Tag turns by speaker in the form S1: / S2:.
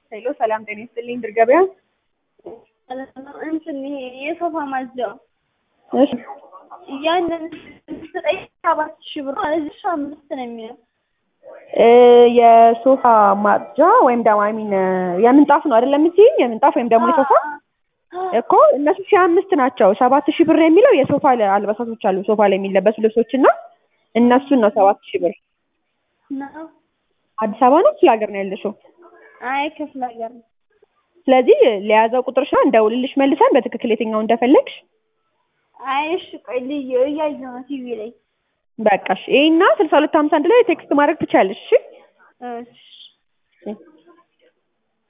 S1: ሄሎ ሰላም ጤና ይስጥልኝ ድር ገበያ።
S2: እንትን ይሄ የሶፋ ማጽጃው
S1: እሺ
S2: ያንን ዘጠኝ ሰባት ሺህ ብር ማለት እሺ አምስት ነው የሚለው
S1: እ የሶፋ ማጽጃ ወይም ደግሞ አይ ሚን የምንጣፍ ነው አይደለም የምትይኝ? የምንጣፍ ወይም ደግሞ የሶፋ እኮ እነሱ ሺህ አምስት ናቸው። ሰባት ሺህ ብር የሚለው የሶፋ አልባሳቶች አሉ ሶፋ ላይ የሚለበሱ ልብሶች እና እነሱን ነው ሰባት ሺህ ብር።
S2: ነው።
S1: አዲስ አበባ ነው ክፍለ ሀገር ነው ያለሽው?
S2: አይ ክፍለ ሀገር ነው።
S1: ስለዚህ ለያዘው ቁጥርሽ ነው እንደውልልሽ መልሰን በትክክል የትኛው እንደፈለግሽ
S2: አይ እሺ ቆይ ልዩ እያየሁ ነው ቲቪ ላይ
S1: በቃሽ። ይሄና ስልሳ ሁለት ሀምሳ አንድ ላይ ቴክስት ማድረግ ትችያለሽ። እሺ
S2: እሺ